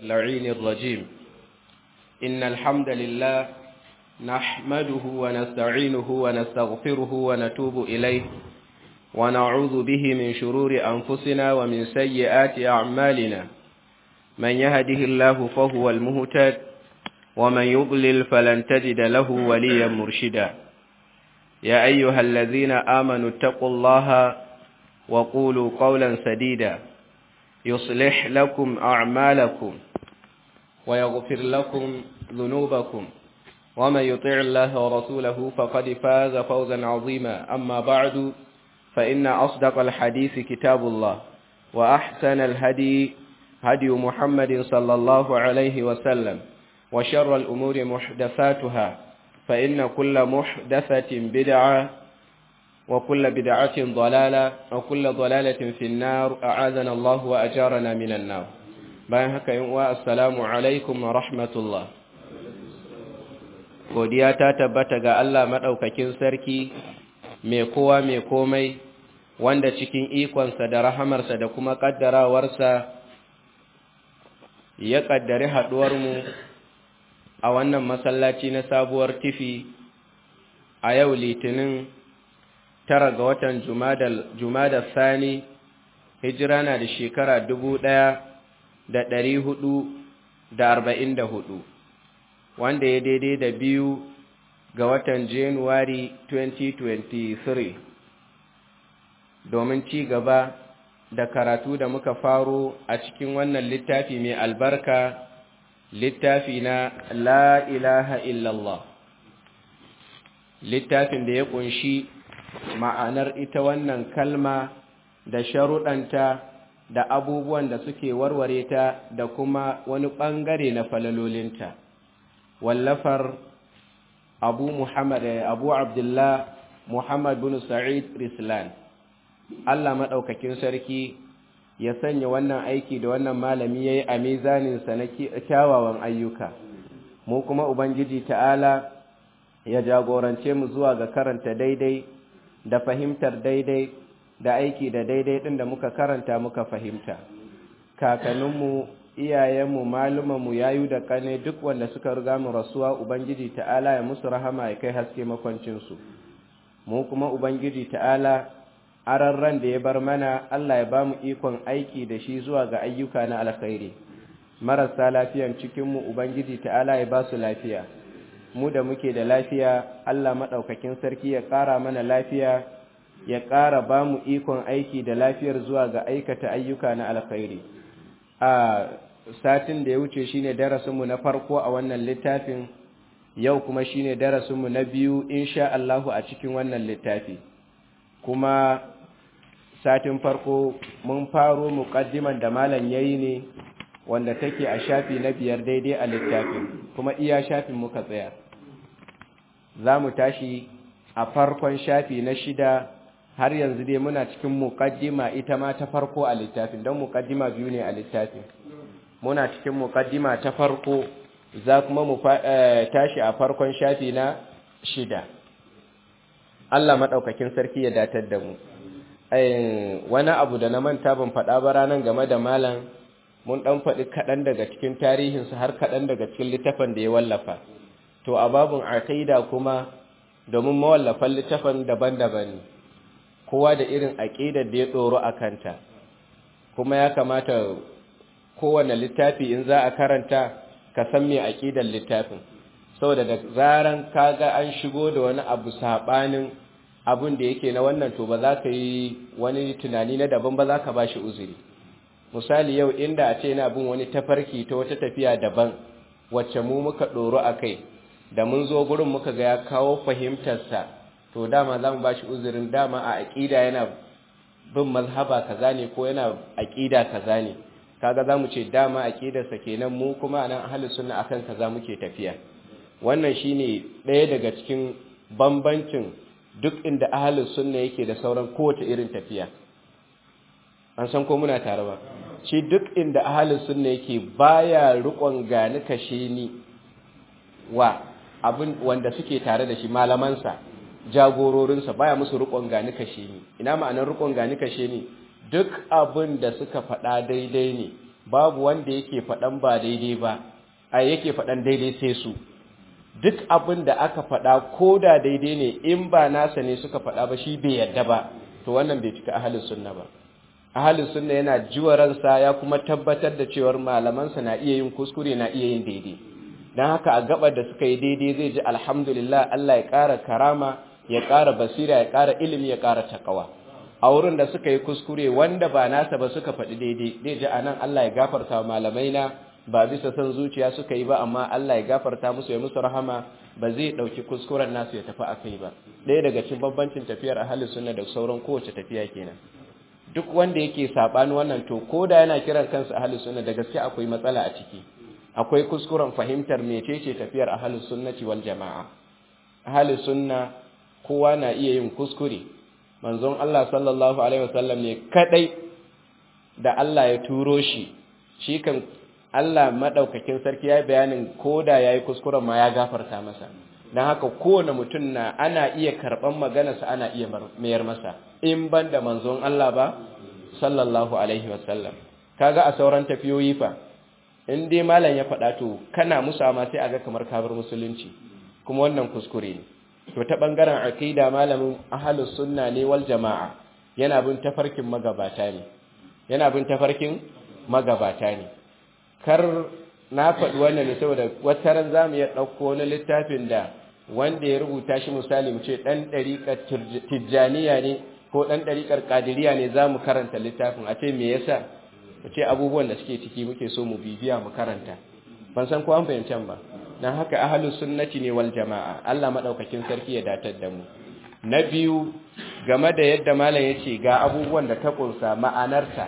اللعين الرجيم إن الحمد لله نحمده ونستعينه ونستغفره ونتوب إليه ونعوذ به من شرور أنفسنا ومن سيئات أعمالنا من يهده الله فهو المهتد ومن يضلل فلن تجد له وليا مرشدا يا أيها الذين آمنوا اتقوا الله وقولوا قولا سديدا يصلح لكم أعمالكم ويغفر لكم ذنوبكم ومن يطع الله ورسوله فقد فاز فوزا عظيما أما بعد فإن أصدق الحديث كتاب الله وأحسن الهدي هدي محمد صلى الله عليه وسلم وشر الأمور محدثاتها فإن كل محدثة بدعة وكل بدعة ضلالة وكل ضلالة في النار أعاذنا الله وأجارنا من النار bayan haka yin uwa assalamu alaikum wa rahmatullah godiya ta tabbata ga Allah madaukakin sarki mai kowa mai komai wanda cikin ikonsa da rahamarsa da kuma kaddarawarsa ya kaddari haduwar mu a wannan masallaci na sabuwar tifi a yau litinin tara ga watan jumada sani hijira na da shekara dubu ɗaya da ɗari hudu da arba'in da hudu wanda ya daidai da biyu ga watan januwari 2023 domin ci gaba da karatu da muka faro a cikin wannan littafi mai albarka littafi na la ilaha illallah littafin da ya kunshi ma'anar ita wannan kalma da sharuɗanta da abubuwan da suke warware ta da kuma wani ɓangare na falalolinta wallafar abu muhammad abu abdullah muhammad bin sa'id rislan allah maɗaukakin sarki ya sanya wannan aiki da wannan malami ya yi a mizaninsa na kyawawan ayyuka mu kuma ubangiji ta'ala ya jagorance mu zuwa ga karanta daidai da fahimtar daidai da aiki da daidai ɗin da muka karanta muka fahimta kakanninmu iyayenmu malumanmu yayu da kane duk wanda suka riga mu rasuwa ubangiji ta'ala ya musu rahama ya kai haske makwancinsu mu kuma ubangiji ta'ala ararran da ya bar mana Allah ya ba mu ikon aiki da shi zuwa ga ayyuka na alkhairi marasa lafiyan cikinmu ubangiji ta'ala ya ba su lafiya mu da muke da lafiya Allah maɗaukakin sarki ya ƙara mana lafiya ya ƙara ba mu ikon aiki da lafiyar zuwa ga aikata ayyuka na alkhairi a satin da ya wuce shine darasinmu na farko a wannan littafin yau kuma shine darasinmu na biyu insha Allahu a cikin wannan littafi kuma satin farko mun faro muqaddiman da malam yayi ne wanda take a shafi na biyar daidai a littafin kuma iya shafin muka tsaya za mu tashi a farkon shafi na shida har yanzu dai muna cikin muqaddima ita ma ta farko a littafin don muqaddima biyu ne a littafin muna cikin muqaddima ta farko za kuma mu tashi a farkon shafi na shida Allah madaukakin sarki ya datar da mu wani abu da na manta ban faɗa ba ranar game da malam mun ɗan faɗi kaɗan daga cikin tarihinsa har kaɗan daga cikin littafin da ya wallafa to a babin aqida kuma domin mawallafan littafin daban-daban ne kowa da irin aqidar da ya tsoro a kanta kuma ya kamata kowane littafi in za a karanta ka san me aqidar littafin saboda da zaran kaga an shigo da wani abu sabanin abun da yake na wannan to ba za ka yi wani tunani na daban ba za ka ba shi uzuri misali yau inda a ce yana bin wani tafarki ta wata tafiya daban wacce mu muka ɗoro a kai da mun zo gurin muka ga ya kawo fahimtarsa to dama za mu ba shi uzurin dama a aƙida yana bin mazhaba kaza ne ko yana aƙida kaza ne kaga za mu ce dama aƙidarsa kenan mu kuma a nan ahli sunna akan kaza muke tafiya wannan shine ɗaya daga cikin bambancin duk inda ahli sunna yake da sauran kowace irin tafiya an san ko muna tare ba shi duk inda ahalin sunna yake baya rikon gani kashe ni wa abin wanda suke tare da shi malamansa jagororinsa baya musu rikon gani kashe ni ina ma'anar rikon gani kashe ni duk abin da suka faɗa daidai ne babu wanda yake faɗan ba daidai ba a yake faɗan daidai sai su duk abin da aka faɗa ko da daidai ne in ba nasa ne suka faɗa ba shi bai yadda ba to wannan bai cika ahalin sunna ba ahalin sunna yana jiwa ransa ya kuma tabbatar da cewar malamansa na iya yin kuskure na iya yin daidai don haka a gabar da suka yi daidai zai ji alhamdulillah Allah ya ƙara karama ya ƙara basira ya ƙara ilimi ya ƙara takawa a wurin da suka yi kuskure wanda ba nasa ba suka faɗi daidai zai ji anan Allah ya gafarta wa malamai na ba bisa son zuciya suka yi ba amma Allah ya gafarta musu ya musu rahama ba zai ɗauki kuskuren nasu ya tafi akai ba ɗaya daga cikin bambancin tafiyar ahalin sunna da sauran kowace tafiya kenan duk wanda yake sabani wannan to ko da yana kiran kansa ahalin sunna da gaske akwai matsala a ciki akwai kuskuren fahimtar mecece tafiyar ahalin sunnati wal jama'a ahalin sunna kowa na iya yin kuskure manzon Allah sallallahu alaihi wasallam ne kadai da Allah ya turo shi shi kan Allah madaukakin sarki ya bayanin koda yayi kuskuren ma ya gafarta masa dan haka kowane mutum na ana iya karban maganarsa ana iya mayar masa in banda manzon Allah ba sallallahu alaihi wasallam kaga a sauran tafiyoyi fa in dai malam ya faɗa to kana musa ma sai aga kamar kabar musulunci kuma wannan kuskure ne to ta bangaren aqida malamin ahlus sunna ne wal jamaa yana bin tafarkin magabata ne yana bin tafarkin magabata ne kar na faɗi wannan ne saboda wata ran zamu iya ɗauko wani littafin da wanda ya rubuta shi misali mu ce ɗan ɗariƙar tijjaniya ne ko ɗan ɗariƙar ƙadiriya ne za mu karanta littafin a ce me yasa mu ce abubuwan da suke ciki muke so mu bibiya mu karanta ban san ko an fahimci ba dan haka ahlus sunnati ne wal jama'a Allah madaukakin sarki ya datar da mu na biyu game da yadda malam yace ga abubuwan da ta kunsa ma'anarta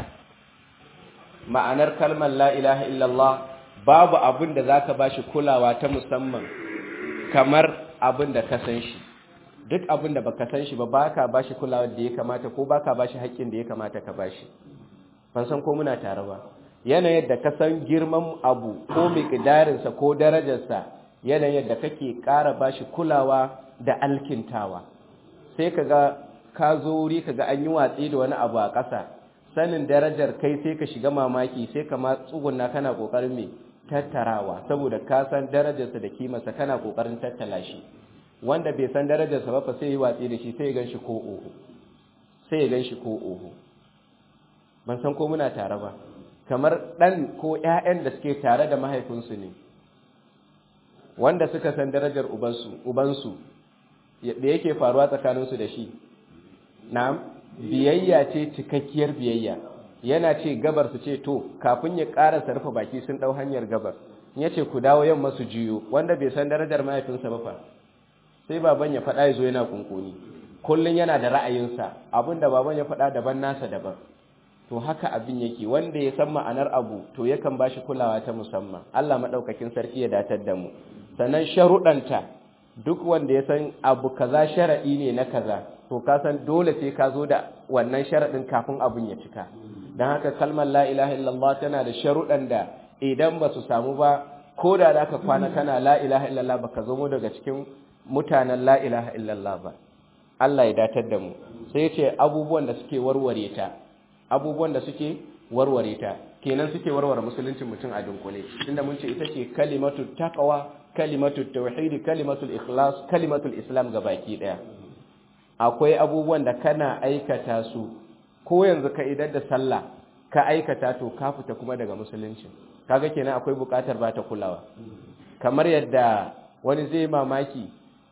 ma'anar kalmar la ilaha illallah babu abin da zaka bashi kulawa ta musamman kamar abin da ka san shi duk abin da baka san shi ba baka bashi kulawa da ya kamata ko baka bashi haƙƙin da ya kamata ka bashi ban san ko muna tare ba yanayin da ka san girman abu ko miƙdarinsa ko darajarsa yanayin da kake ƙara bashi kulawa da alkintawa sai kaga ka zo wuri kaga an yi watsi da wani abu a ƙasa sanin darajar kai sai ka shiga mamaki sai ka ma tsuguna kana ƙoƙarin me tattarawa saboda ka san darajarsa da kimarsa kana ƙoƙarin tattala shi wanda bai san darajarsa ba fa sai yi watsi da shi sai ya gan shi ko oho sai ya gan shi ko oho ban san ko muna tare ba kamar ɗan ko ‘ya'yan da suke tare da mahaifinsu ne wanda suka san darajar ubansu da yake faruwa tsakaninsu da shi na biyayya ce cikakkiyar biyayya yana ce gabar su ce to kafin ya ƙara sarfa baki sun ɗau hanyar gabar ya ce ku dawo yamma su jiyo wanda bai san darajar mahaifinsa ba fa sai baban ya faɗa ya zo yana kunkuni kullum yana da ra'ayinsa abinda baban ya faɗa daban nasa daban to haka abin yake wanda ya san ma'anar abu to yakan bashi kulawa ta musamman Allah madaukakin sarki ya datar da mu sannan sharuɗanta duk wanda ya san abu kaza sharadi ne na kaza to ka san dole sai ka zo da wannan sharadin kafin abin ya cika dan haka kalmar la ilaha illallah tana da sharuɗan da idan ba su samu ba ko da zaka kwana kana la ilaha illallah baka zo mu daga cikin mutanen la ilaha illallah ba Allah ya datar da mu sai ya ce abubuwan da suke warware ta abubuwan da suke warware ta kenan suke warware musuluncin mutum a dunkule tunda mun ce ita ce kalimatu taqwa kalimatu tauhid kalimatu ikhlas kalimatu islam baki daya akwai abubuwan da kana aikata su ko yanzu ka idar da sallah ka aikata to ka fita kuma daga musulunci kaga kenan akwai bukatar ba ta kulawa kamar yadda wani zai mamaki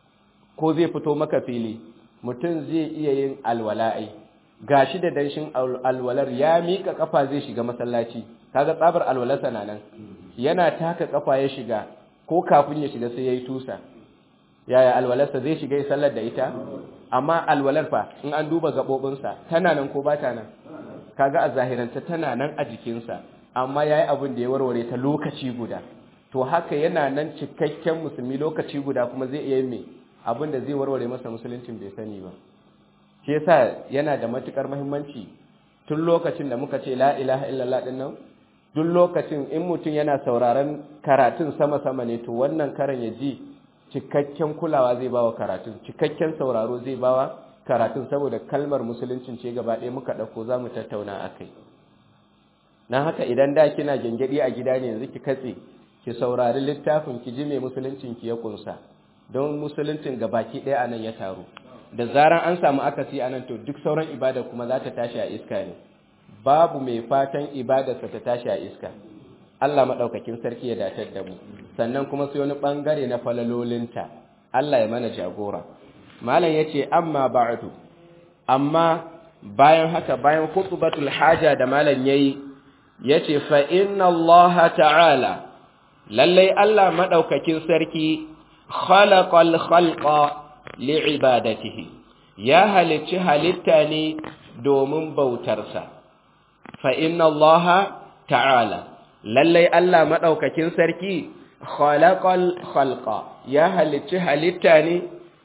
ko zai fito maka fili mutum zai iya yin alwala'i gashi da danshin alwalar ya mika kafa zai shiga masallaci kaga tsabar alwalarsa na nan yana taka kafa ya shiga ko kafin ya shiga sai yayi tusa yaya alwalarsa zai shiga ya sallar da ita amma alwalar fa in an duba gabobinsa tana nan ko ba ta nan kaga a zahiranta tana nan a jikinsa amma yayi abin da ya warware ta lokaci guda to haka yana nan cikakken musulmi lokaci guda kuma zai iya me abin da zai warware masa musuluncin bai sani ba shi yasa yana da matukar muhimmanci tun lokacin da muka ce la ilaha illallah din nan duk lokacin in mutum yana sauraron karatun sama-sama ne to wannan karan ya ji cikakken kulawa zai bawa karatun cikakken sauraro zai bawa karatun saboda kalmar musuluncin ce gaba ɗaya muka ɗauko za mu tattauna a kai na haka idan da kina gengedi a gida ne yanzu ki katse ki saurari littafin ki ji mai musuluncin ki ya kunsa don musuluncin baki ɗaya anan ya taru da zaran an samu akasi anan to duk sauran ibada kuma za ta tashi a iska ne babu mai fatan ibadarsa ta tashi a iska Allah maɗaukakin sarki ya datar da mu sannan kuma sai wani ɓangare na falalolinta Allah ya mana jagora malam yace amma ba'du amma bayan haka bayan khutbatul haja da malam yayi yace fa inna Allah ta'ala lallai Allah madaukakin sarki khalaqal khalqa li'ibadatihi ya halicci halitta ne domin bautarsa fa inna Allah ta'ala lallai Allah madaukakin sarki khalaqal khalqa ya halicci halitta ne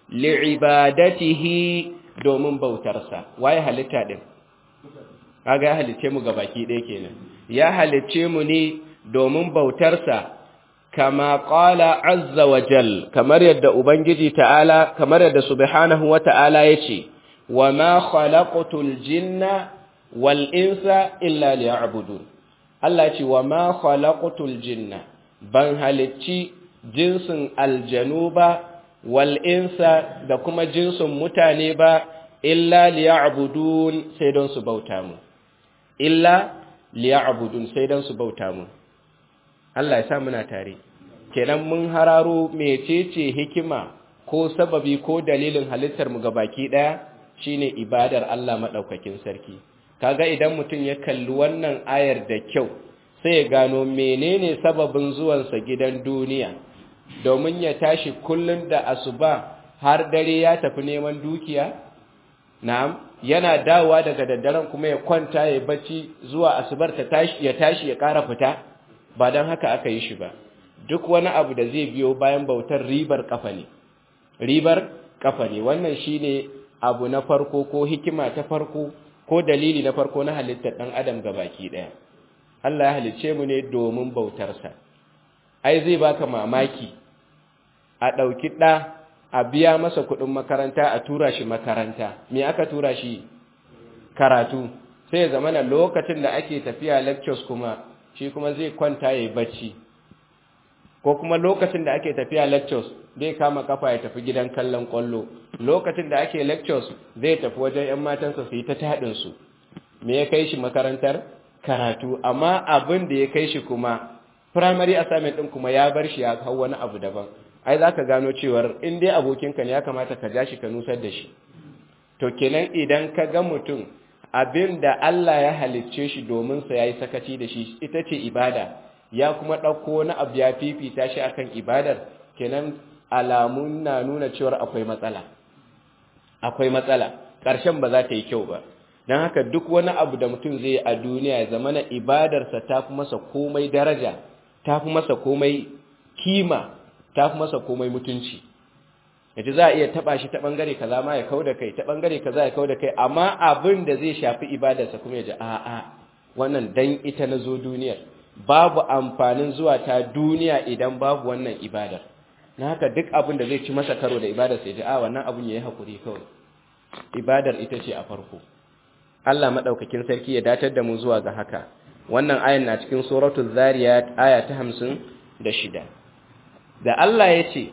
li'ibadatihi domin bautarsa waye halitta din kaga ya halicce mu gabaki ɗaya kenan ya halicce mu ne domin bautarsa kama qala azza wa jal kamar yadda ubangiji ta'ala kamar yadda subhanahu wa ta'ala yace wama khalaqatul jinna wal insa illa liya'budun Allah ce wama khalaqatul jinna ban halicci jinsin aljanu ba wal insa da kuma jinsin mutane ba illa liya'budun sai don su bauta mu illa liya'budun sai don su bauta mu Allah ya sa muna tare kenan mun hararo mecece hikima ko sababi ko dalilin halittar mu gabaki daya shine ibadar Allah madaukakin sarki kaga idan mutum ya kalli wannan ayar da kyau sai ya gano menene sababin zuwansa gidan duniya domin ya tashi kullun da asuba har dare ya tafi neman dukiya na'am yana dawowa daga daddaren kuma ya kwanta ya bacci zuwa asubar ta tashi ya tashi ya ƙara fita ba don haka aka yi shi ba duk wani abu da zai biyo bayan bautar ribar kafa ne ribar kafa ne wannan shine abu na farko ko hikima ta farko ko dalili na farko na halittar ɗan adam baki ɗaya Allah ya halicce mu ne domin bautarsa ai zai baka mamaki a ɗauki ɗa a biya masa kuɗin makaranta a tura shi makaranta me aka tura shi karatu sai ya zama na lokacin da ake tafiya lectures kuma shi kuma zai kwanta ya yi bacci ko kuma lokacin da ake tafiya lectures zai kama kafa ya tafi gidan kallon kwallo lokacin da ake lectures zai tafi wajen 'yan matansa su yi ta taɗinsu me ya kai shi makarantar karatu amma abin da ya kai shi kuma primary assignment ɗin kuma ya bar shi ya hau wani abu daban ai za ka gano cewar in dai abokinka ne ya kamata ka ja shi ka nusar da shi to kenan idan ka ga mutum abin da Allah ya halicce shi domin sa yayi sakaci da shi ita ce ibada ya kuma ɗauko wani abu ya fifita shi akan ibadar kenan alamun na nuna cewar akwai matsala akwai matsala ƙarshen ba za ta yi kyau ba don haka duk wani abu da mutum zai yi a duniya ya zama na ibadarsa ta fi masa komai daraja ta fi masa komai kima ta fi masa komai mutunci yace za a iya taba shi ta bangare kaza ma ya kauda kai ta bangare kaza ya kauda kai amma abin da zai shafi ibadarsa kuma ya ji a a wannan dan ita na zo duniyar babu amfanin zuwa ta duniya idan babu wannan ibadar na haka duk abin da zai ci masa karo da ibadar sai ji a wannan abin yayi hakuri kawai ibadar ita ce a farko Allah madaukakin sarki ya datar da mu zuwa ga haka wannan ayan na cikin suratul zariyat aya ta 56 da Allah ya ce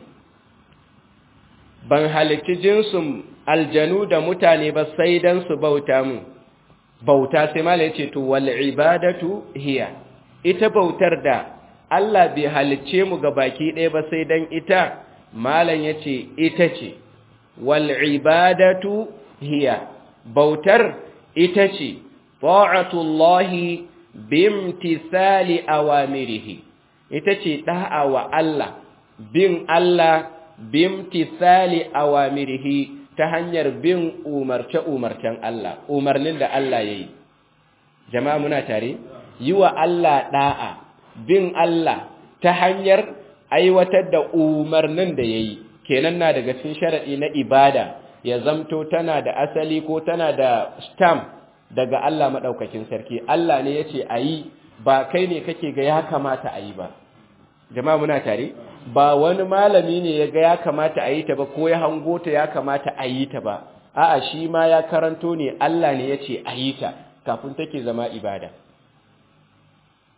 ban halitti jinsin aljanu da mutane ba sai dan su bauta mu bauta sai mala yace to wal ibadatu hiya ita bautar da Allah bai halicce mu ga baki ɗaya ba sai dan ita malan yace ita ce wal ibadatu hiya bautar ita ce ta'atullahi bimtisali awamirihi ita ce da'a wa Allah bin Allah bimtisali awamirihi ta hanyar bin umarce-umarcen Allah umarnin da Allah ya yi jama'a muna tare yi wa Allah da'a bin Allah ta hanyar aiwatar da umarnin da ya yi kenan na daga cikin sharaɗi na ibada ya zamto tana da asali ko tana da stamp daga Allah maɗaukakin sarki Allah ne ya ce a yi ba kai ne kake ga ya kamata a yi ba jama'a muna tare ba wani malami ne ya ga ya kamata a yi ta ba ko ya hango ta ya kamata a yi ta ba a'a shi ma ya karanto ne Allah ne ya ce a yi ta kafin take zama ibada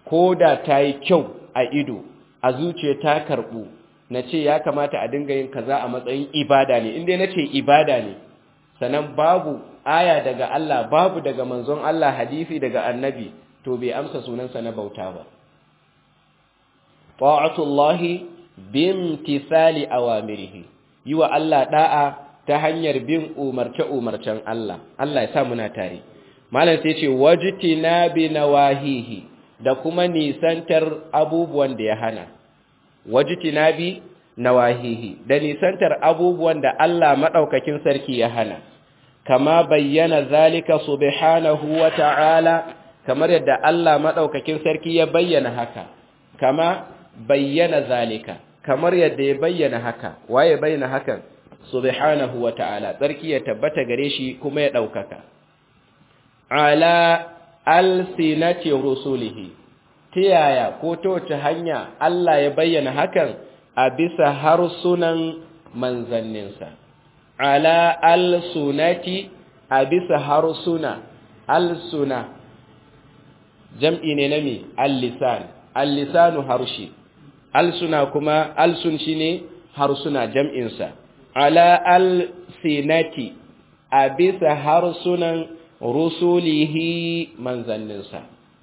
ko da ta yi kyau a ido a zuciya ta karɓu na ce ya kamata a dinga yin kaza a matsayin ibada ne inda na ce ibada ne sannan babu aya daga Allah babu daga manzon Allah hadisi daga annabi to bai amsa sunansa na bauta ba ta'atullahi bimtithali awamirihi yi wa Allah da'a ta hanyar bin umarce-umarcen Allah Allah ya sa muna tare malam sai ce wajtina bi nawahihi da kuma nisantar abubuwan da ya hana wajtina bi nawahihi da nisantar abubuwan da Allah madaukakin sarki ya hana kama bayyana zalika subhanahu wa ta'ala kamar yadda Allah madaukakin sarki ya bayyana haka kama bayyana zalika kamar yadda ya bayyana haka waye bayyana hakan subhanahu wa ta'ala sarki ya tabbata gare shi kuma ya daukaka ala alsinati rusulihi tiyaya ko ta wace hanya Allah ya bayyana hakan a bisa harsunan manzanninsa ala alsunati a bisa harsuna alsuna jam'i ne na me al-lisan al-lisanu harshe alsuna kuma alsun shine harsuna jam'insa ala alsinati a bisa harsunan rusulihi manzanninsa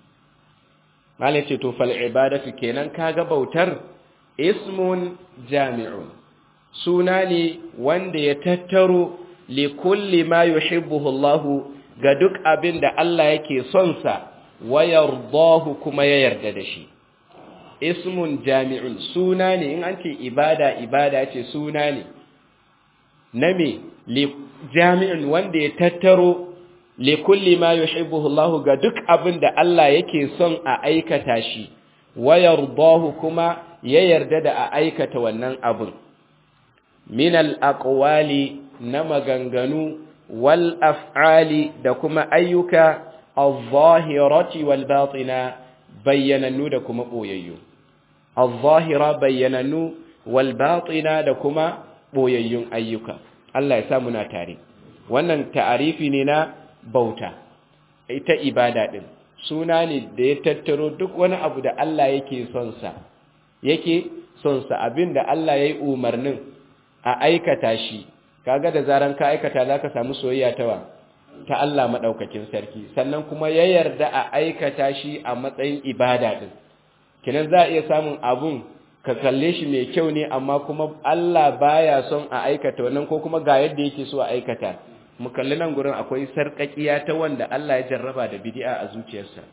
malai ce to fal ibadatu kenan kaga bautar ismun jami'un suna ne wanda ya tattaro li kulli ma yuhibbuhu Allah ga duk abin da Allah yake son sa wa yardahu kuma ya yarda da shi ismun jami'un suna ne in an ce ibada ibada ce suna ne na me li jami'un wanda ya tattaro li kulli ma yuhibbuhu Allah ga duk abin da Allah yake son a aikata shi wa yardahu kuma ya yarda da a aikata wannan abin min al-aqwali na maganganu wal af'ali da kuma ayyuka al-zahirati wal batina bayyanannu da kuma boyayyu al-zahira bayyanannu wal batina da kuma boyayyun ayyuka Allah ya sa muna tare wannan ta'arifi ne na bauta ita ibada din suna ne da ya tattaro duk wani abu da Allah yake son sa yake son sa abin da Allah yayi umarnin a aikata shi kaga da zaran ka aikata zaka samu soyayya ta wa ta Allah madaukakin sarki sannan kuma ya yarda a aikata shi a matsayin ibada din kinan za a iya samun abun ka kalle shi mai kyau ne amma kuma Allah baya son a aikata wannan ko kuma ga yadda yake so a aikata mu kalli nan gurin akwai sarkakiya ta wanda Allah ya jarraba da bid'a a zuciyarsa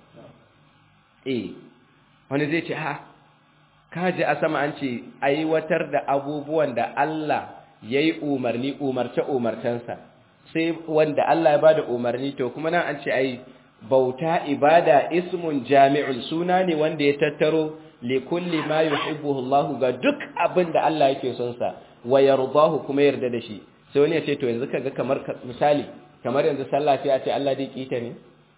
eh wani zai ce ha kaji a sama an ce aiwatar da abubuwan da Allah ya yi umarni umarce-umarcensa sai wanda Allah ya ba da umarni to kuma nan an ce ai bauta ibada ismun jami'un suna ne wanda ya tattaro li kulli ma yuhibbuhu Allah ga duk abin da Allah yake son sa wa yardahu kuma yarda da shi sai wani ya ce to yanzu kaga kamar misali kamar yanzu sallah sai a ce Allah dai kita ne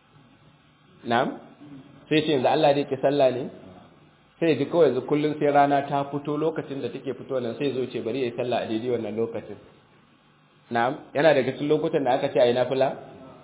na'am sai ce yanzu Allah dai ki sallah ne sai ji kawai yanzu kullum sai rana ta fito lokacin da take fito nan sai zo ce bari ya yi sallah a daidai wannan lokacin na'am yana daga cikin lokutan da aka ce a yi nafila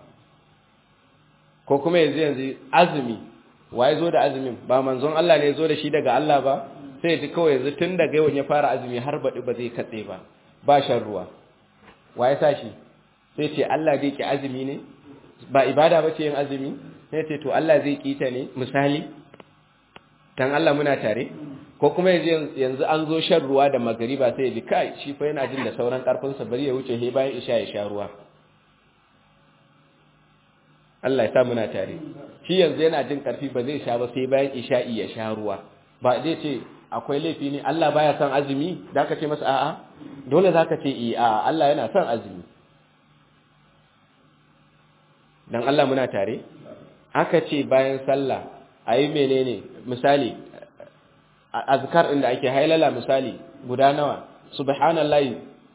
ko kuma yanzu yanzu azumi waye zo da azumin ba manzon Allah ne ya zo da shi daga Allah ba sai ji kawai yanzu tun daga yawan ya fara azumi har baɗi ba zai katse ba ba shan ruwa waye sa shi sai ce Allah zai ki azumi ne ba ibada ba ce yin azumi sai ce to Allah zai ki ta ne misali dan Allah muna tare ko kuma yanzu an zo shan ruwa da magariba sai ya ji kai shi fa yana jin da sauran karfin sa bari ya wuce he bayan isha ya sha ruwa Allah ya sa muna tare shi yanzu yana jin karfi ba zai sha ba sai bayan isha'i ya sha ruwa ba zai ce akwai laifi ne Allah baya son azumi da ka ce masa a'a dole zaka ce eh a'a Allah yana son azumi dan Allah muna tare aka ce bayan sallah ayi menene misali azkar inda ake hailala misali guda nawa subhanallahi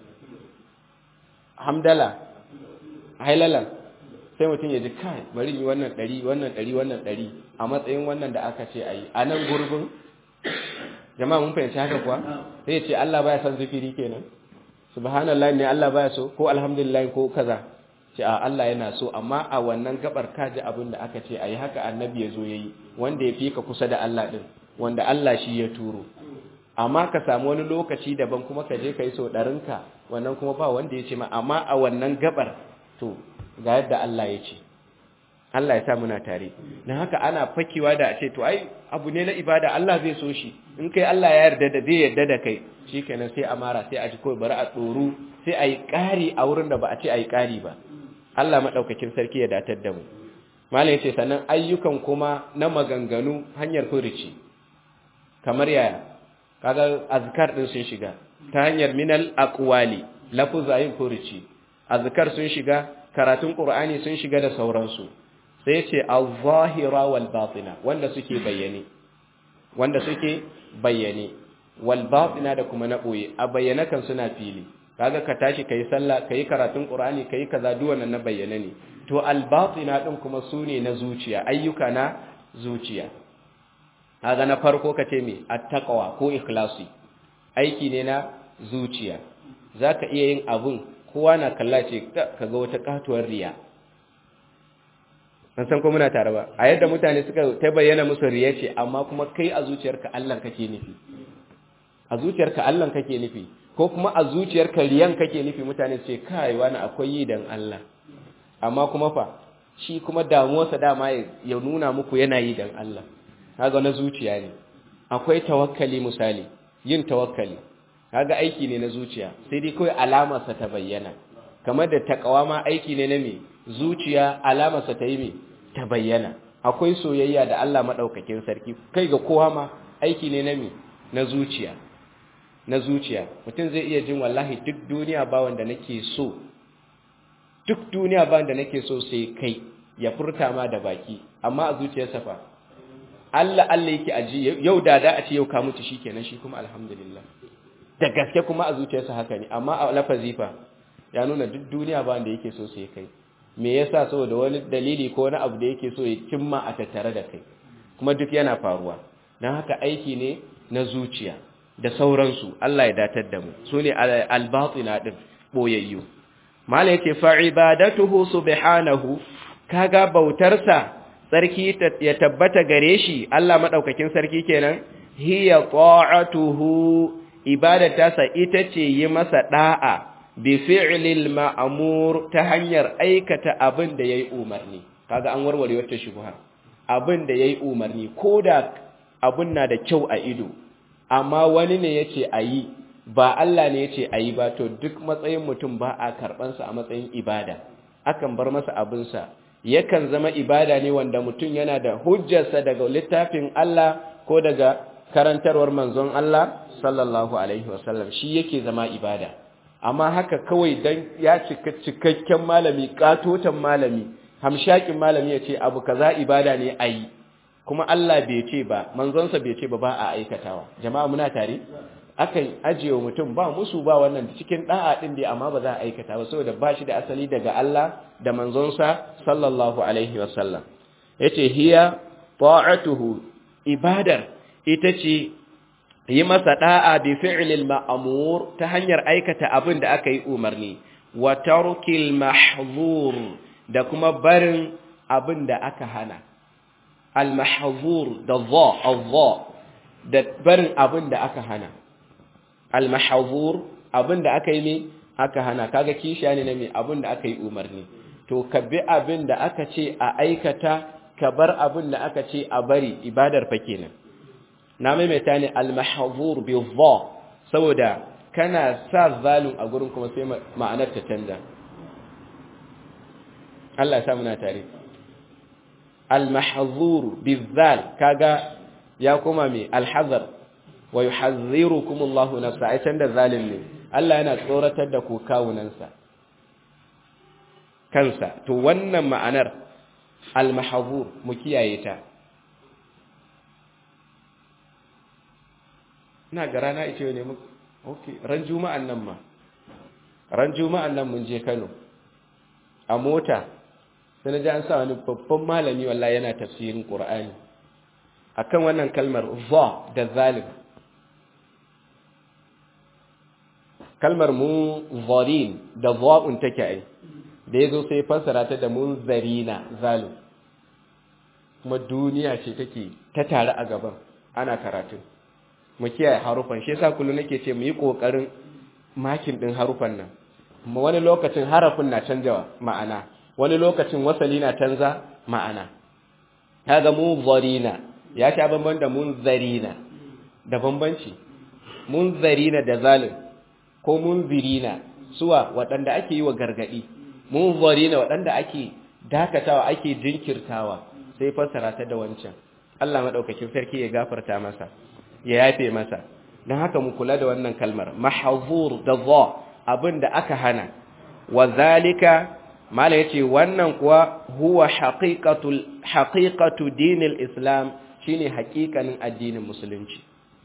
hamdala hailala sai mutum ya ji kai bari yi wannan ɗari wannan ɗari wannan ɗari a matsayin wannan da aka ce ayi a nan gurbin jama'a mun fahimci haka kuwa sai ya ce Allah baya son zikiri kenan subhanallahi ne Allah baya so ko alhamdulillah ko kaza ce a Allah yana so amma a wannan gabar kaji abin da aka ce ayi haka annabi ya zo yayi wanda ya fi ka kusa da Allah din wanda Allah shi ya turo amma ka samu wani lokaci daban kuma ka je ka yi so ɗarinka wannan kuma ba wanda ya ce ma amma a wannan gabar to ga yadda Allah ya ce Allah ya sa muna tare don haka ana fakewa da a ce to ai abu ne na ibada Allah zai so shi in kai Allah ya yarda da zai yarda da kai shikenan sai a mara sai a ji kawai bari a tsoro sai a yi ƙari a wurin da ba a ce a yi ƙari ba Allah maɗaukakin sarki ya datar da mu malam ce sannan ayyukan kuma na maganganu hanyar furici kamar yaya kaga azkar din sun shiga ta hanyar minal aqwali lafuzayin furici azkar sun shiga karatun qur'ani sun shiga da sauransu sai ce az-zahira wal batina wanda suke bayyane wanda suke bayyane wal batina da kuma na boye a bayyana kan suna fili kaga ka tashi kai sallah kai karatun qur'ani kai kaza duk wannan na bayyane ne to al batina din kuma sune na zuciya ayyuka na zuciya kaga na farko kace me at-taqwa ko ikhlasi aiki ne na zuciya zaka iya yin abun kowa na kalla ce kaga wata katuwar riya an san ko muna tare ba a yadda mutane suka ta bayyana musu riya ce amma kuma kai a zuciyarka Allah kake nufi a zuciyarka Allah kake nufi ko kuma a zuciyarka riyan kake nufi mutane su ce kai wani akwai yi dan Allah amma kuma fa shi kuma damuwarsa dama ya nuna muku yana yi dan Allah kaga na zuciya ne akwai tawakkali misali yin tawakkali kaga aiki ne na zuciya sai dai kawai alamarsa ta bayyana kamar da takawa ma aiki ne na me zuciya alamarsa ta yi me ta bayyana akwai soyayya da Allah madaukakin sarki kai ga kowa ma aiki ne na me na zuciya na zuciya mutum zai iya jin wallahi duk duniya ba wanda nake so duk duniya ba wanda nake so sai kai ya furta ma da baki amma a zuciyarsa fa Allah Allah yake aji yau da da a ce yau ka mutu shikenan shi kuma alhamdulillah da gaske kuma a zuciyarsa haka ne amma a lafazi fa ya nuna duk duniya ba wanda yake so sai kai me yasa saboda wani dalili ko wani abu da yake so ya cimma a tattare da kai kuma duk yana faruwa dan haka aiki ne na zuciya da sauransu Allah ya datar da mu sune al-batina din boyayyu mala yake fa ibadatuhu subhanahu kaga bautarsa sarki ya tabbata gare shi Allah madaukakin sarki kenan hiya ta'atuhu ibadatasa ita ce yi masa da'a bi fi'lil ma'mur ta hanyar aikata abin da yayi umarni kaga an warware wata shubha abin da yayi umarni koda abun na da kyau a ido amma wani ne yace ayi ba Allah ne yace ayi ba to duk matsayin mutum ba a karban sa a matsayin ibada akan bar masa abin sa yakan zama ibada ne wanda mutum yana da hujjarsa daga littafin Allah ko daga karantarwar manzon Allah sallallahu alaihi wasallam shi yake zama ibada amma haka kawai dan ya cika cikakken malami katotan malami hamshakin malami ya ce abu kaza ibada ne ayi kuma Allah bai ce ba manzonsa bai ce ba ba a aikatawa jama'a muna tare akan ajiye mutum ba musu ba wannan cikin da'a din dai amma ba za a aikata ba saboda ba shi da asali daga Allah da manzonsa sallallahu alaihi wasallam yace hiya ta'atuhu ibadar ita ce yi masa da'a bi fi'lil ma'mur ta hanyar aikata abin da aka yi umarni wa tarkil mahzur da kuma barin abin da aka hana al mahzur da dha al-dha da barin abin da aka hana al mahzur abin da aka yi ne aka hana kaga kishiya ne na me abin da aka yi umarni to ka bi abin da aka ce a aikata ka bar abin da aka ce a bari ibadar fa kenan na maimaita ne al-mahzur bi dha saboda kana sa zalun a gurin kuma sai ma'anar ta canza Allah ya sa muna tare al-mahzur bi zal kaga ya kuma me al-hazar wa yuhazzirukum Allahu nafsa ai canza zalim ne Allah yana tsoratar da ku kawunansa kansa to wannan ma'anar al-mahzur mu kiyaye ta ina ga rana ita ne mu okay ran juma'an nan ma ran juma'an nan mun je Kano a mota sai na ji an sa wani babban malami wallahi yana tafsirin Qur'ani akan wannan kalmar za da zalim kalmar mu zarin da za'un take ai da ya zo sai fassara ta da munzarina zalim kuma duniya ce take ta tare a gaban ana karatun mu kiyaye harufan shi yasa kullum nake ce mu yi kokarin makin din harufan nan kuma wani lokacin harafin na canjawa ma'ana wani lokacin wasali na canza ma'ana kaga munzarina ya sha bamban da munzarina da bambanci munzarina da zalim ko munzirina suwa waɗanda ake yi wa gargadi munzarina waɗanda ake dakatawa ake jinkirtawa sai fassara ta da wancan Allah madaukakin sarki ya gafarta masa ya yafe masa don haka mu kula da wannan kalmar mahzur da za abin da aka hana wa zalika mala yace wannan kuwa huwa haqiqatul haqiqatu dinil islam shine haƙiƙanin addinin musulunci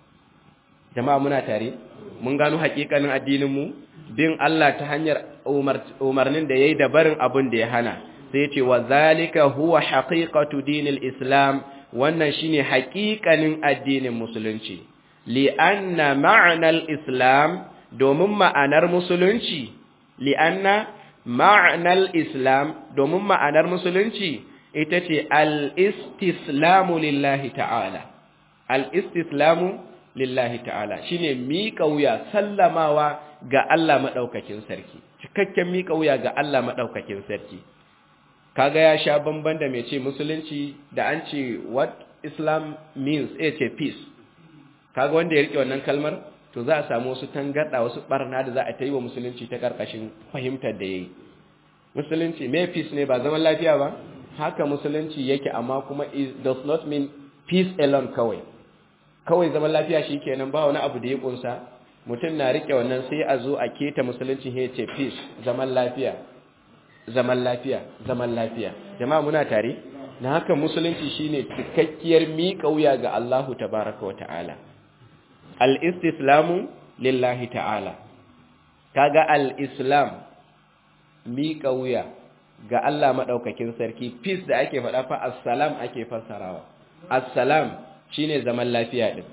jama'a muna tare mun gano haƙiƙanin addinin mu bin Allah ta hanyar umarnin da yayi da barin abin da ya hana sai yace wa zalika huwa haqiqatu dinil islam wannan shine haƙiƙanin addinin musulunci li'anna ma'anar islam domin ma'anar musulunci li'anna ma'anar islam domin ma'anar musulunci ita ce al-istislamu lillahi ta'ala al-istislamu lillahi ta'ala shine miƙa wuya sallamawa ga Allah maɗaukakin sarki cikakken miƙa wuya ga Allah maɗaukakin sarki kaga ya sha bamban da mai ce musulunci da an ce what islam means a ce peace kaga wanda ya rike wannan kalmar to za a samu wasu tangarda wasu barna da za a ta yi wa musulunci ta karkashin fahimtar da yayi musulunci me peace ne ba zaman lafiya ba haka musulunci yake amma kuma it does not mean peace alone kawai kawai zaman lafiya shikenan ba wani abu da ya kunsa mutum na rike wannan sai a zo a keta musulunci ya ce peace zaman lafiya zaman lafiya zaman lafiya jama'a muna tare na haka musulunci shine cikakkiyar miƙa wuya ga Allahu tabaraka wa ta'ala al-istislamu lillahi ta'ala kaga al-islam miƙa wuya ga Allah madaukakin sarki peace da ake faɗa fa assalam ake fassarawa assalam shine zaman lafiya din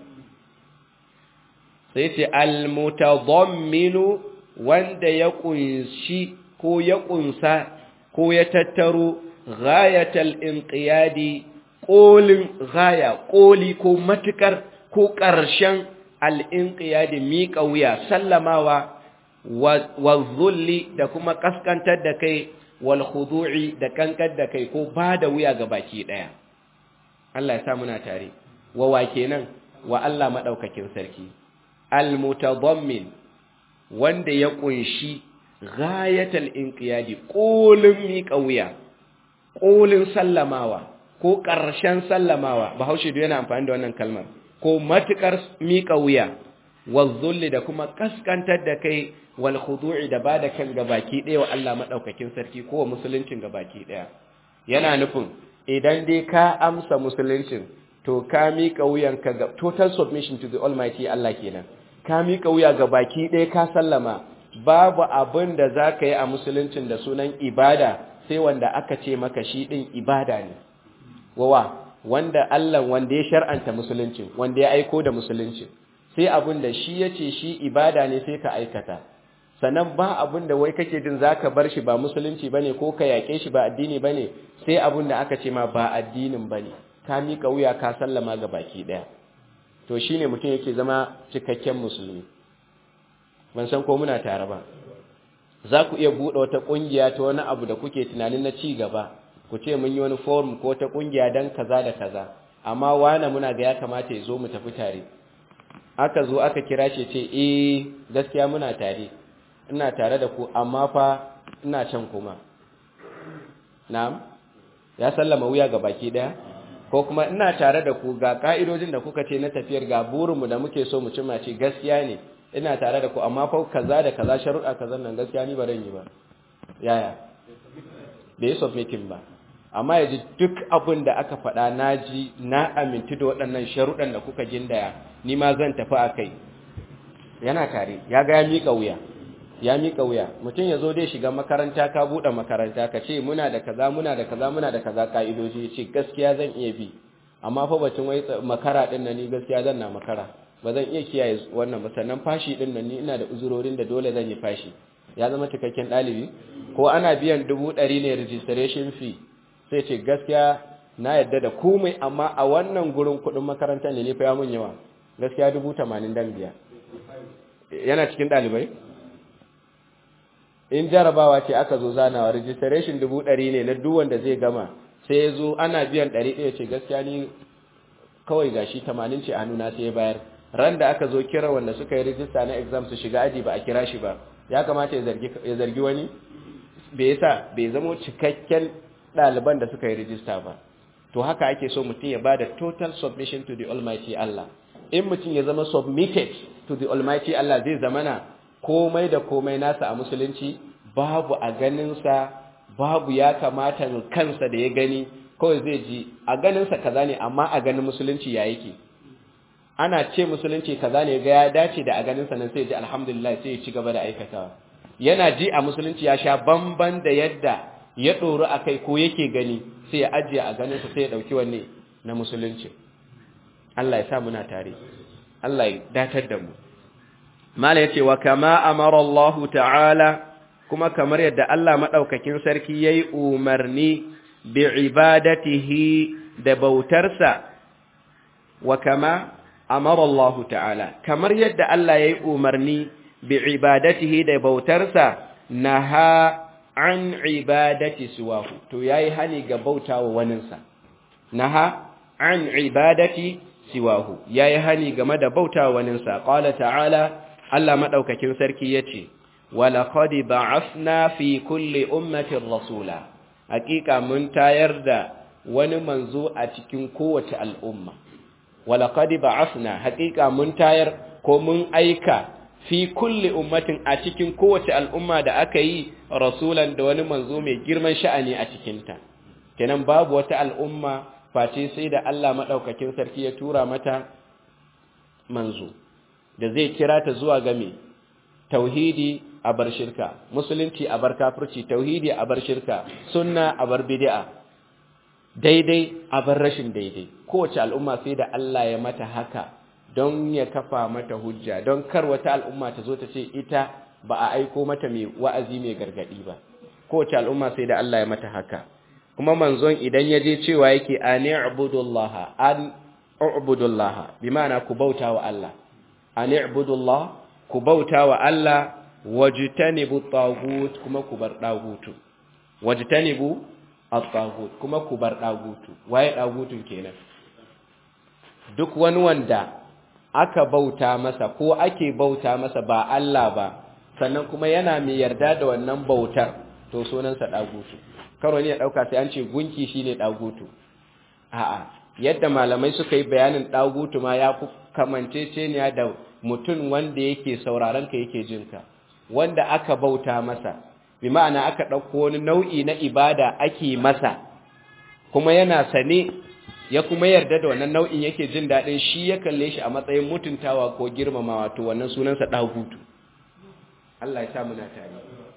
sai ce al-mutadamminu wanda ya kunshi ko ya kunsa ko ya tattaro ghayatal inqiyadi kolin gaya koli ko matukar ko ƙarshen al-inqiyadi miƙa wuya sallamawa wa zulli da kuma kaskantar da kai wal khudu'i da kankar da kai ko ba da wuya ga baki daya Allah ya sa muna tare wa wa kenan wa Allah madaukakin sarki al-mutadammin wanda ya kunshi ghayatal inqiyadi kolin miƙa wuya kolin sallamawa ko ƙarshen sallamawa bahaushe da yana amfani da wannan kalmar ko matukar miƙa wuya wazzulli da kuma kaskantar da kai wal khudu'i da bada kan gabaki ɗaya wa Allah madaukakin sarki ko wa musuluncin gabaki ɗaya yana nufin idan dai ka amsa musuluncin to ka miƙa wuyanka ga total submission to the almighty Allah kenan ka miƙa wuya gabaki ɗaya ka sallama babu abin da za ka yi a musuluncin da sunan ibada sai wanda aka ce maka shi ɗin ibada ne wawa wanda Allah wanda ya shar'anta musuluncin wanda ya aiko da musuluncin sai abin da shi ya ce shi ibada ne sai ka aikata sannan ba abin da wai kake jin za ka bar shi ba musulunci ba ne ko ka yaƙe shi ba addini ba ne sai abin da aka ce ma ba addinin ba ne ka miƙa wuya ka sallama ga baki ɗaya to shi ne mutum yake zama cikakken musulmi ban san ko muna tare ba za ku iya buɗe wata ƙungiya ta wani abu da kuke tunanin na ci gaba ku ce mun yi wani forum ko ta ƙungiya don kaza da kaza amma wane muna ga ya kamata ya zo mu tafi tare aka zo aka kira shi ce eh gaskiya muna tare ina tare da ku amma fa ina can kuma na'am ya sallama wuya ga baki daya ko kuma ina tare da ku ga ka'idojin da kuka ce na tafiyar ga burinmu da muke so mu cimma ce gaskiya ne ina tare da ku amma fa kaza da kaza sharuɗa kaza nan gaskiya ni ba zan yi ba yaya bai yi submitting ba amma ya ji duk abin da aka faɗa na ji na amintu da waɗannan sharuɗan da kuka gindaya ni ma zan tafi a kai yana tare ya ga ya miƙa wuya ya miƙa wuya mutum ya zo dai shiga makaranta ka buɗe makaranta ka ce muna da kaza muna da kaza muna da kaza ka'idoji ya ce gaskiya zan iya bi amma fa bacin wai makara ɗin nan ni gaskiya zan na makara ba zan iya kiyaye wannan ba sannan fashi ɗin nan ni ina da uzurorin da dole zan yi fashi ya zama cikakken ɗalibi ko ana biyan dubu ɗari ne registration fee sai ce gaskiya na yadda da komai amma a wannan gurin kuɗin makarantar ne fa ya mun yawa gaskiya dubu tamanin dan biya yana cikin ɗalibai in jarabawa ce aka zo zanawa registration dubu ɗari ne na duk wanda zai gama sai ya zo ana biyan ɗari ɗaya ce gaskiya ni kawai gashi tamanin ce a hannuna sai ya bayar ran da aka zo kira wanda suka yi rijista na exam su shiga aji ba a kira shi ba ya kamata ya zargi wani bai yasa bai zamo cikakken ɗaliban da suka yi rijista ba to haka ake so mutum ya bada total submission to the almighty Allah in mutum ya zama submitted to the almighty Allah zai zamana komai da komai nasa a musulunci babu a ganinsa babu ya kamata kansa da ya gani kawai zai ji a ganinsa kaza ne amma a ganin musulunci ya yake ana ce musulunci kaza ne ga ya dace da a ganinsa nan sai ji alhamdulillah sai ya ci gaba da aikatawa yana ji a musulunci ya sha bamban da yadda ya ɗoru a kai ko yake gani sai ya ajiye a ganinsa sai ya ɗauki wanne na musulunci Allah ya sa muna tare Allah ya datar da mu mala yace wa kama amara Allah ta'ala kuma kamar yadda Allah madaukakin sarki yayi umarni bi ibadatihi da bautarsa wa kama amara Allah ta'ala kamar yadda Allah yayi umarni bi ibadatihi da bautarsa naha an ibadati siwahu to yayi hani ga bautawa waninsa naha an ibadati siwahu yayi hani game da bautawa waninsa qala ta'ala Allah madaukakin sarki yace wala qad ba'athna fi kulli ummatin rasula hakika mun tayar da wani manzo a cikin kowace al'umma wala qad ba'athna hakika mun tayar ko mun aika fi kulli ummatin a cikin kowace al'umma da aka yi rasulan da wani manzo mai girman sha'ani a cikinta kenan babu wata al'umma face sai da Allah madaukakin sarki ya tura mata manzo da zai kira ta zuwa ga me tauhidi a bar shirka musulunci a bar kafirci tauhidi a bar shirka sunna a bar bid'a daidai a bar rashin daidai kowace al'umma sai da Allah ya mata haka don ya kafa mata hujja don kar wata al'umma ta zo ta ce ita ba a aiko mata mai wa'azi mai gargadi ba kowace al'umma sai da Allah ya mata haka kuma manzon idan ya je cewa yake ani ubudullaha an ubudullaha bi ma'ana ku bauta wa Allah ani ubudullah ku bauta wa Allah wajtanibu tagut kuma ku bar dagutu wajtanibu at-tagut kuma ku bar dagutu waye dagutun kenan duk wani wanda aka bauta masa ko ake bauta masa ba Allah ba sannan kuma yana mai yarda da wannan bautar to sunansa dagutu karo ne ya dauka sai an ce gunki shine dagutu a'a yadda malamai suka yi bayanin dagutu ma ya fi kamanceceniya da mutum wanda yake sauraron ka yake jin ka wanda aka bauta masa bi ma'ana aka dauko wani nau'i na ibada ake masa kuma yana sane ya kuma yarda da wannan nau'in yake jin daɗin shi ya kalle shi a matsayin mutuntawa ko girmamawa to wannan sunansa ɗagutu Allah ya sa muna tare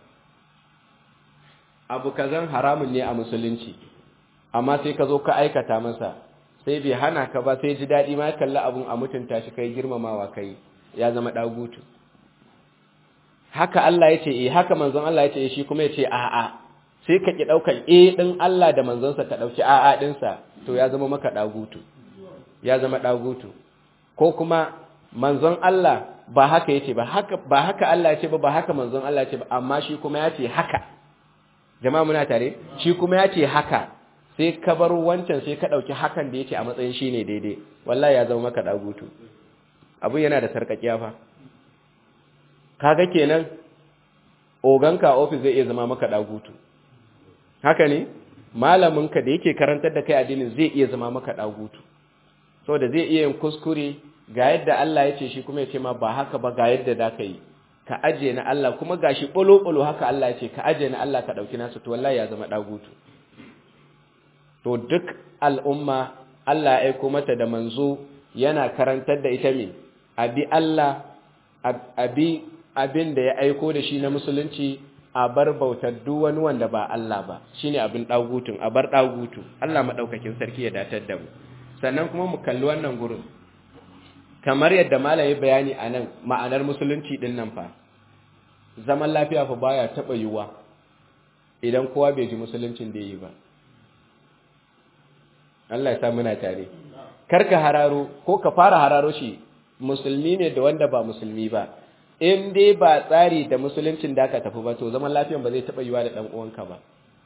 abu kazan haramun ne a musulunci amma sai ka zo ka aikata masa sai bai hana ka ba sai ji daɗi ma ya kalli abun a mutunta shi kai girmamawa kai ya zama ɗagutu haka Allah ya ce eh haka manzon Allah ya ce shi kuma ya ce a'a sai ka ki ɗaukar e ɗin Allah da manzonsa ka ɗauki a'a ɗinsa to ya zama maka ɗagutu ya zama ɗagutu ko kuma manzon Allah ba haka yace ba haka ba haka Allah yace ba ba haka manzon Allah yace ba amma shi kuma yace haka jama'a muna tare shi kuma yace haka sai ka bar wancan sai ka ɗauki hakan da yace a matsayin shine daidai wallahi ya zama maka ɗagutu abun yana da sarƙaƙiya fa kaga kenan oganka office zai iya zama maka ɗagutu haka ne malaminka da yake karantar da kai addinin zai iya zama maka dagutu saboda zai iya yin kuskure ga yadda Allah ya ce shi kuma ya ce ma ba haka ba ga yadda da ka yi ka aje na Allah kuma gashi bolo-bolo haka Allah ya ce ka aje na Allah ka dauki nasu to wallahi ya zama dagutu to duk al'umma Allah ya aiko mata da manzo yana karantar da ita me abi Allah abi abin da ya aiko da shi na musulunci a bar bautar duk wani wanda ba Allah ba shine abin dagutun a bar dagutu Allah madaukakin sarki ya datar da mu sannan kuma mu kalli wannan gurin kamar yadda malami bayani anan ma'anar musulunci din nan fa zaman lafiya fa baya taba yiwa idan kowa bai ji musuluncin da yi ba Allah ya sa muna tare karka hararo ko ka fara hararo shi musulmi ne da wanda ba musulmi ba in dai ba tsari da musuluncin da aka tafi ba to zaman lafiyan ba zai taba yiwa da dan uwanka ba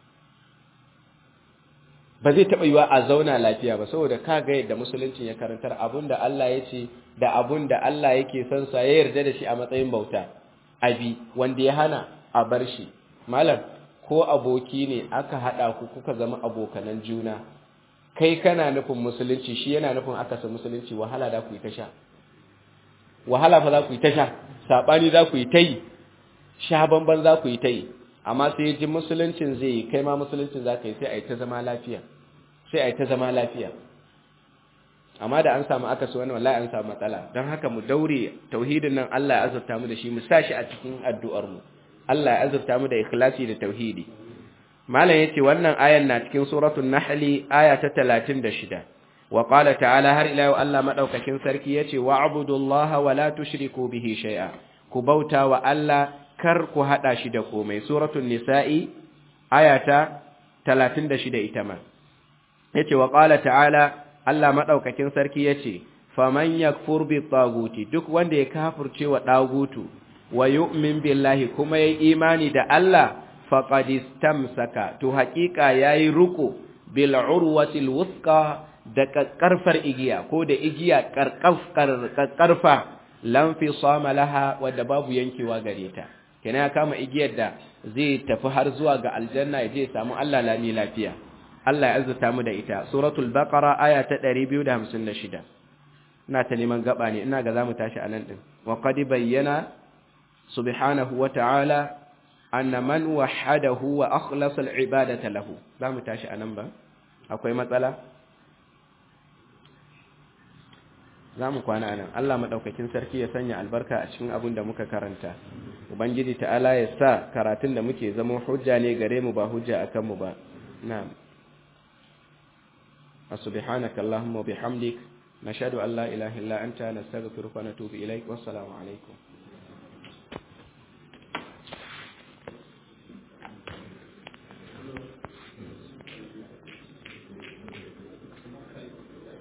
ba zai taba yiwa a zauna lafiya ba saboda ka ga yadda musuluncin ya karantar abinda Allah ya ce da abinda Allah yake son sa ya yarda da shi a matsayin bauta abi wanda ya hana a bar shi malam ko aboki ne aka hada ku kuka zama abokanan juna kai kana nufin musulunci shi yana nufin akasa musulunci wahala da ku yi ta sha wahala fa za ku yi ta sha saɓani za ku yi ta yi sha banban za ku yi ta yi amma sai ji musuluncin zai yi kai ma musuluncin za ka yi sai a yi ta zama lafiya sai a yi ta zama lafiya amma da an samu akasi wani wallahi an samu matsala don haka mu daure tauhidin nan Allah ya azurta mu da shi mu sa shi a cikin addu'ar mu Allah ya azurta mu da ikhlasi da tauhidi malam yace wannan ayan na cikin suratul nahl aya ta 36 wa qala ta'ala har ila yau Allah madaukakin sarki yace wa'budullaha wa la tushriku bihi shay'a ku bauta wa Allah kar ku hada shi da komai suratul nisa'i aya ta 36 ita ma yace wa qala ta'ala Allah madaukakin sarki yace faman yakfur bi taguti duk wanda ya kafirce wa dagutu wa yu'min billahi kuma yayi imani da Allah faqad istamsaka to haƙiƙa yayi ruku bil urwatil wuthqa da karfar igiya ko da igiya karkarfa lam fi sama laha wadda babu yankewa gare ta kenan ya kama igiyar da zai tafi har zuwa ga aljanna ya je samu Allah lami lafiya Allah ya azurta mu da ita suratul baqara aya ta 256 ina ta neman gaba ne ina ga zamu tashi anan din wa qad bayyana subhanahu wa ta'ala anna man wahadahu wa akhlasa al-ibadata lahu zamu tashi anan ba akwai matsala zamu kwana anan Allah madaukakin sarki ya sanya albarka a cikin abin da muka karanta ubangiji ta'ala ya sa karatun da muke zama hujja ne gare mu ba hujja akan mu ba na'am subhanaka allahumma wa bihamdik nashhadu an la ilaha illa anta nastaghfiruka wa natubu ilaik wassalamu alaikum